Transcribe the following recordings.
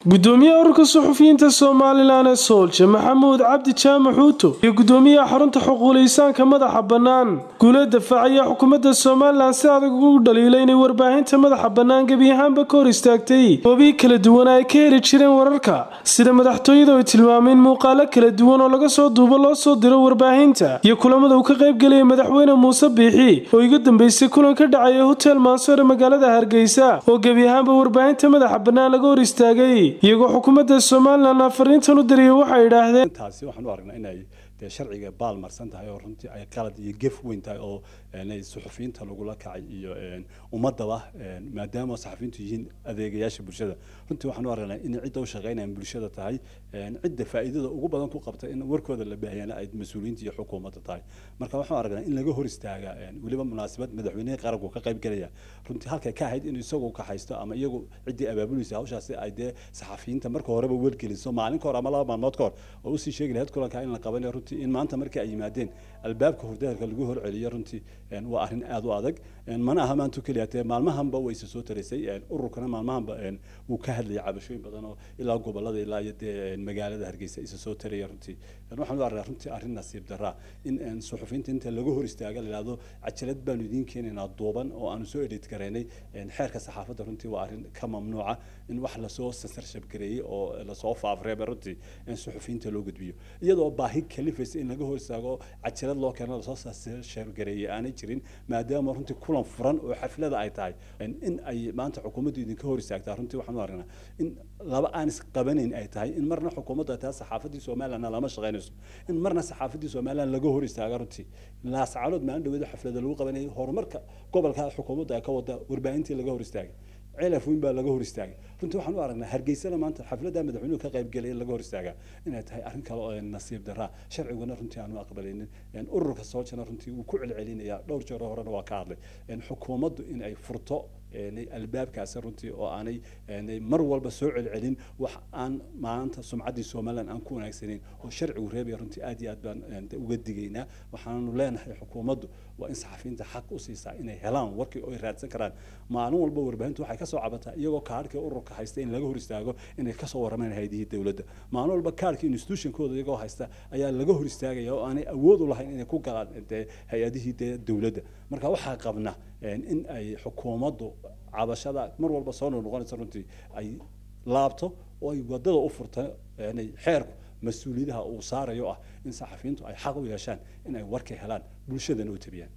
gudoomiyaha ururka suxufiyiinta somalilan ee soolje maxamuud cabdi jaamac xuuto iyo gudoomiyaha xarunta xuquulaysaanka madaxa bannaan guula dafaacaya xukuumadda somalilan si adag ugu dhaliilay inay warbaahinta madaxa bannaan gebi ahaanba ka hor istaagtay goobihi kala duwan ay ka heli jireen wararka sida madaxtooyada ay tilmaameen muuqaalo kala duwan oo laga soo duubo loo soo diro warbaahinta iyo kulamada uu ka qaybgelaya madaxweyne muuse biixi oo iga dambeysay kulan ka dhacaya hotel maansoor ee magaalada hargeysa oo gebi ahaanba warbaahinta madaxa bannaan laga hor istaagay iyagoo xukuumadda somalilan afariintan u diriyay waxay idhaahdeen taasi waxaan u aragnaa inay dee sharciga baal marsan tahay oo runtii ay qalad iyo gef weyn tahay oo suxufiyiinta lagula kacay iyo ummadaba maadaama saxafiyiintu yihiin adeegayaasha bulshada runtii waxaan u aragnaa inay cidda u shaqeynayaan bulshada tahay cidda faa'iidada ugu badan ku qabta in warkooda la baahiyana ay mas-uuliyiinta iyo xukuumadda tahay marka waxaan aragnaa in laga hor istaaga weliba munaasabad madaxweynihii qaranku ka qayb gelaya runtii halkay ka ahayd inuu isagu ka haysto ama iyagu ciddii abaabulaysa hawshaasi ay dee saxafiyiinta marka horeba welgeliso maalin ka hor ama laba maalmood ka hor oo usii sheegi lahayd kulanka in la qabanayo runtii in maanta markii ay yimaadeen albaabka hurdahalka lagu horceliyo runtii waa arrin aada u adag mana aha maanta keliya tee maalmahanba way isa soo taraysay ururkana maalmahanba wuu ka hadlayay cabashooyin badan oo ilaa gobolada ilaa iyo dee magaalada hargeysa isa soo taraya runtii waxaan u arkaa runtii arrin nasiib daraa in suxufiyiinta inta laga hor istaaga la yidhahdo cajalad baanu idiin keenaynaa duuban oo aanu soo edit garaynay xeerka saxaafadda runtii waa arrin ka mamnuuca in wax lasoo censorship gareeyey oo lasoo faafreeba runtii in suxufiyiinta loo gudbiyo iyadoo baahi kalifaysa in laga hor istaago cajalad loo keeno lasoo censorship gareeyey aanay jirin maadaama runtii kulan furan oo xaflada ay tahay in ay maanta xukuumaddu idinka hor istaagtaa runtii waxaan u aragnaa in laba aan isqabanayn ay tahay in marna xukuumaddu ay tahay saxaafaddii somalilandna lama shaqaynayso in marna saxaafaddii somaliland laga hor istaaga runtii laascaalood maalin dhaweedo xaflada lagu qabanayay horumarka gobolka xukuumaddu ay ka wada warbaahintii laga hor istaagay cilaf weyn baa laga hor istaagay runtii waxaan u aragnaa hargeysana maanta xafladda madaxweynuhu ka qaybgelay in laga hor istaagaa inay tahay arrin kale oo nasiib daraa sharciguna runtii aanu aqbalaynin ururka soojana runtii wuu ku celcelinayaa dhowr jeer horena waa ka hadlay xukuumaddu in ay furto albaabkaasi runtii oo aanay mar walba soo celcelin wax aan maanta sumcaddii somaliland aan ku wanaagsanayn oo sharcigu reebaya runtii aad iyo aad baan uga digaynaa waxaanu leenahay xukuumaddu waa in saxafiyiinta xaq u siisaa inay helaan warkii oo ay raadsan karaan maalin walba warbaahintu waxay kasoo cabataa iyagoo kaarhkii ururka haysta in laga hor istaago inay kasoo waramaan haydihii dowladda maalin walba kaarhkii institutionkooda iyagoo haysta ayaa laga hor istaagaya oo aanay awood u lahayn inay ku galaan dee hay-adihii dee dowladda marka waxaa qabna in ay xukuumaddu cabashada mar walba soo noqnoqonaysa runtii ay laabto oo ay wadada u furta xeerku mas-uuliyadaha uu saarayo ah in saxafiyiintu ay xaq u yeeshaan in ay warka helaan bulshadana u tabiyaan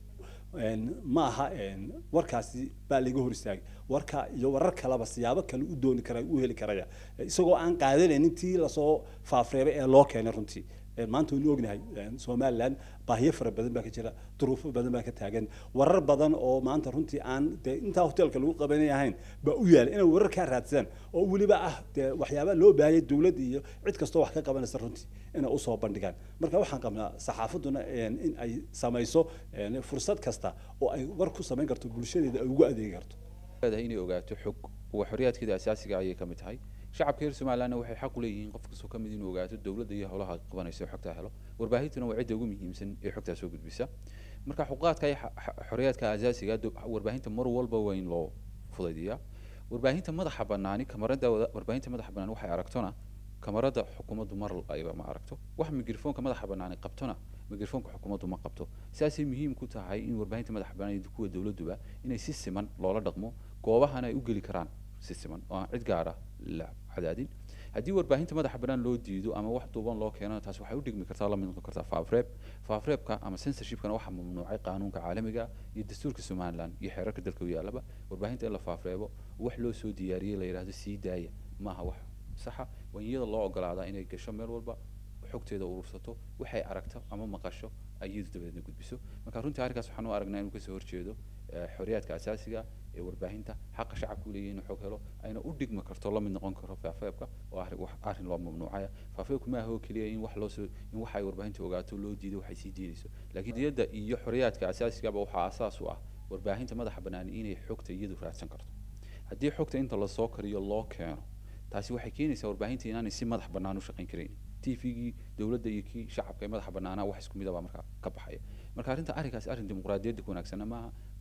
ma aha warkaasi baa laga hor istaagay warka iyo warar kaleba siyaabo kale u dooni kara u heli karaya isagoo aan qaadanaynin tii lasoo faafreebay ee loo keenay runtii maanta waynu ognahay somaliland baahiyo fara badan baa ka jira duruufo badan baa ka taagan warar badan oo maanta runtii aan dee intaa hoteelka lagu qabanay ahayn baa u yaala inay warar kaa raadsadaan oo weliba ah dee waxyaabaa loo baahayay dowladda iyo cid kastoo wax ka qabanaysa runtii inay usoo bandhigaan marka waxaan qabnaa saxaafadduna in ay samayso fursad kasta oo ay war ku samayn karto bulshadeeda ay ugu adeegi karto inay ogaato xog waa xorriyaadkeeda asaasiga ayay ka mid tahay shacabka reer somalilandna waxay xaq u leeyihiin qof kastoo ka mid inuu ogaato dowladda iyo howlaha qabanaysa oo xogtaa helo warbaahintuna waa cidda ugu muhiimsan ee xogtaa soo gudbisa marka xuquuqaadka iyo xorriyaadka asaasiga warbaahinta mar walba waa in loo fudaydiyaa warbaahinta madaxa banaani kamarada warbaahinta madaxa banaan waxay aragtona kamarada xukuumaddu mar ayba ma aragto wax mikrofoonka madaxa banaani qabtona mikrofoonka xukuumaddu ma qabto sidaasay muhiim ku tahay in warbaahinta madaxa banaan iyo kuwa dowladduba inay si siman loola dhaqmo goobahana ay u geli karaan si siman oo aan cid gaara la cadaadin haddii warbaahinta madaxa bannaan loo diido ama wax duuban loo keeno taas waxay u dhigmi kartaa la mid noqon kartaa faafreeb faafreebka ama censorshipkana waxaa mamnuucay qaanuunka caalamiga iyo dastuurka somaliland iyo xeerarka dalka u yaalaba warbaahinta in la faafreebo wax loo soo diyaariyey la yidhahdo sii daaya maaha wax saxa waa in iyada loo ogolaadaa inay gasho meel walba xogteeda urursato waxay aragto ama maqasho ayadu dabadeedna gudbiso marka runtii arrinkaas waxaan u aragnaa inuu kasoo horjeedo xorriyaadka asaasiga ee warbaahinta xaqa shacabku leeyahay inuu xog helo ayna u dhigmi karto la mid noqon karo faafeebka oo arrin loo mamnuucaya faafeebku ma aha oo keliya in wax loosoo in waxa ay warbaahinta ogaato loo diido waxay sii diidayso laakiin diyadda iyo xorriyaadka asaasigaba waxaa asaas u ah warbaahinta madaxa bannaan inay xogta iyadu raadsan karto haddii xogta inta lasoo kariyo loo keeno taasi waxay keenaysaa warbaahinta inaanay si madax bannaan u shaqayn karayn tvgii dowladda iyo kii shacabka ee madaxa bannaanaa wax isku midaba markaa ka baxaya marka arrinta arrinkaasi arrin dimuqraadiyadda ku wanaagsana maaha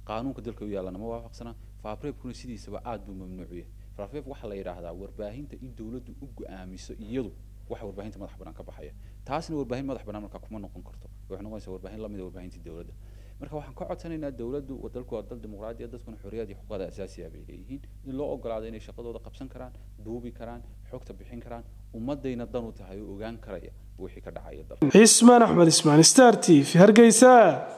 qaanuunka dalka u yaallana ma waafaqsana faafreebkuna sidiisaba aad buu mamnuuc yahay faafreeb waxaa la yidhaahdaa warbaahinta in dowladdu u go-aamiso iyadu waxa warbaahinta madax bannaan ka baxaya taasna warbaahin madax bannaan markaa kuma noqon karto waxay noqonaysaa warbaahin lamid a warbaahintii dowladda marka waxaan ka codsanaynaa dowladdu dalku waa dal dimuqraadiya dadkuna xorriyad iyo xuquuqda asaasiya bay leeyihiin in loo ogolaado inay shaqadooda qabsan karaan duubi karaan xogta bixin karaan ummadayna dan u tahay oo ogaan karaya wixii ka dhacaya dalka cismaan axmed ismaan star t v hargeysa